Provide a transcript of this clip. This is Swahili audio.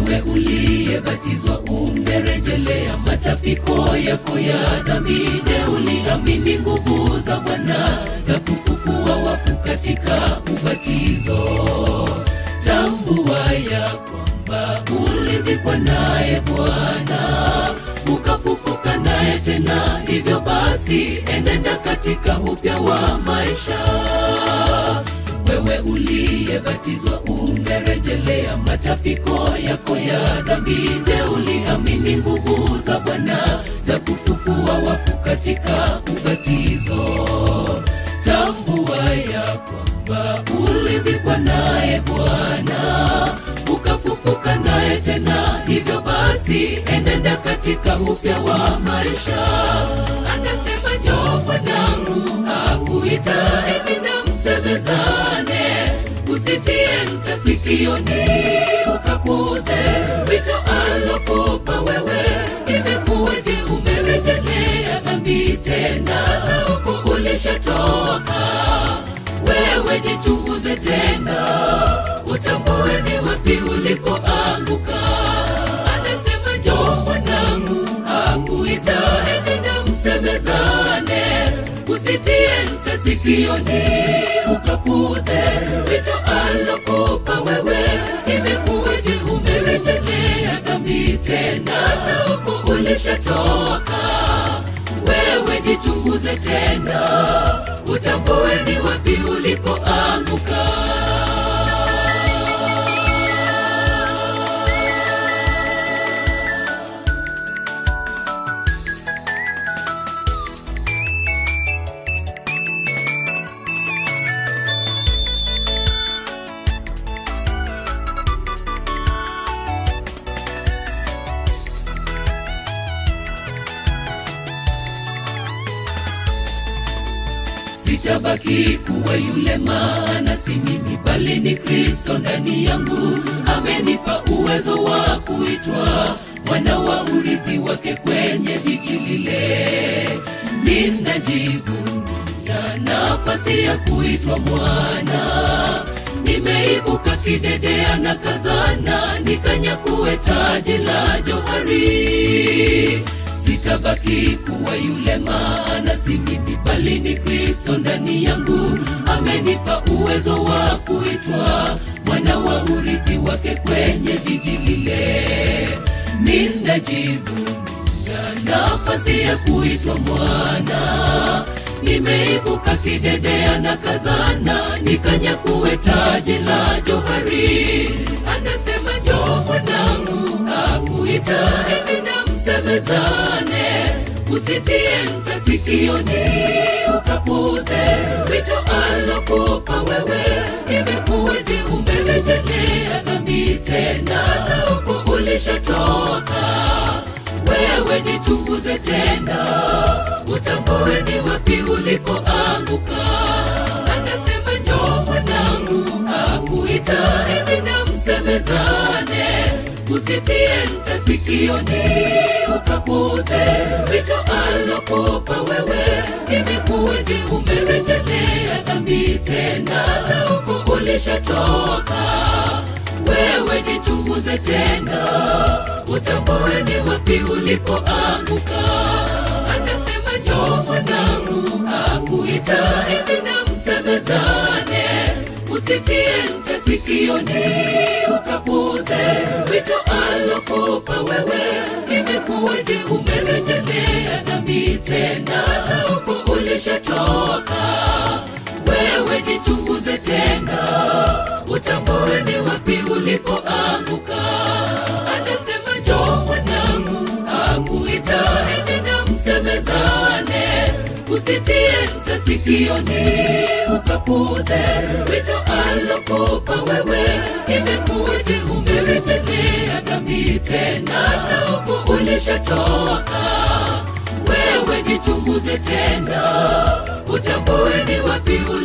wewe uliyebatizwa umerejelea matapiko yako ya dhambi je uliamini nguvu za bwana za kufufua wafu katika ubatizo tambua ya kwamba ulizikwa naye bwana ukafufuka naye tena hivyo basi enenda katika upya wa maisha wewe uliyebatizwa umerejelea matapiko yako ya dhambi je uliamini nguvu za bwana za kufufua wafu katika ubatizo tambua ya kwamba ulizikwa naye bwana ukafufuka naye tena hivyo basi enenda katika upya wa maisha anasema jo mwanangu akuita enenda msemezane usitie mta sikioni ukapuze wito alokupa wewe imekuwaje umerejelea dhambi tena huku ulishatoka wewe jichunguze tena utambue ni wapi ulikoanguka anasema jo mwanangu akuita enenda msemezane usitie mta sikioni ukapuze wito alokupa wewe imekuwaje umerejelea dhambi tena huku ulishatoka wewe jichunguze tena utambue ni wapi ulikoanguka sitabaki kuwa yule maana si mimi bali ni kristo ndani yangu amenipa uwezo wa kuitwa mwana wa urithi wake kwenye jiji lile ninajivunia nafasi ya kuitwa mwana nimeibuka kidedea na kazana nikanyakue taji la johari sitabaki kuwa yule maana si mimi bali ni kristo ndani yangu amenipa uwezo wa kuitwa mwana wa urithi wake kwenye jiji lile ninajivunia nafasi ya kuitwa mwana nimeibuka kidedea na kazana nikanyakue taji la johari anasema jo mwanangu akuita enina msemezane usitie mta sikioni ukapuze wito alokupa wewe imekuwaje umerejelea dhambi tena huku ulishatoka wewe jichunguze tena utambue ni wapi ulipoanguka anasema jo mwanangu akuita enina msemezane usitie mta sikioni ukapuze wito alokupa wewe imekuwaje umerejelea dhambi tena huku ulishatoka wewe jichunguze tena utambue ni wapi ulipoanguka anasema jo mwanangu akuita enina msemezane usitie mta sikioni ukapuze wito alokupa wewe imekuwaje umerejelea dhambi tena huku ulishatoka wewe jichunguze tena utambue ni wapi ulipoanguka anasema jo mwanangu akuita enena msemezane usitie mta sikioni ukapuze wito alokupa wewe imekuwaje umerejelea dhambi tena huku ulishatoka wewe jichunguze tena utambue ni wapi